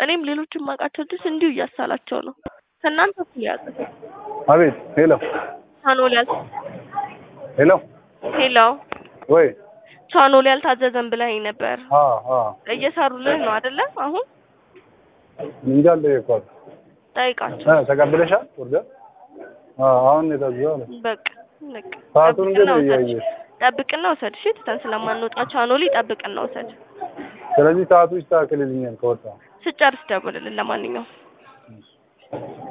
እኔም ሌሎችን ማውቃቸው ልጆች እንዲሁ እያሳላቸው ነው። ከእናንተ እኩል ያዘ አቤት ሄሎ ቻኖል ያል ሄሎ ሄሎ ወይ ቻኖል ያልታዘዘን ብለኸኝ ነበር። አ አ እየሰሩልህ ነው አይደለ? አሁን እንጃ አልጠየኳት ጠይቃቸው። እ ተቀብለሻል ኦርደር አ አሁን የታዘዘው አለ በቃ በቃ ሰዓቱን ግን ጠብቅና ውሰድ። እያየሽ ጠብቅና ውሰድ። እሺ ትተን ስለማንወጣ ቻኖሊ ጠብቅና ውሰድ። ስለዚህ ሰዓቱ ይስተካከልልኛል ከወጣ ስጨርስ ደውልልን። ለማንኛውም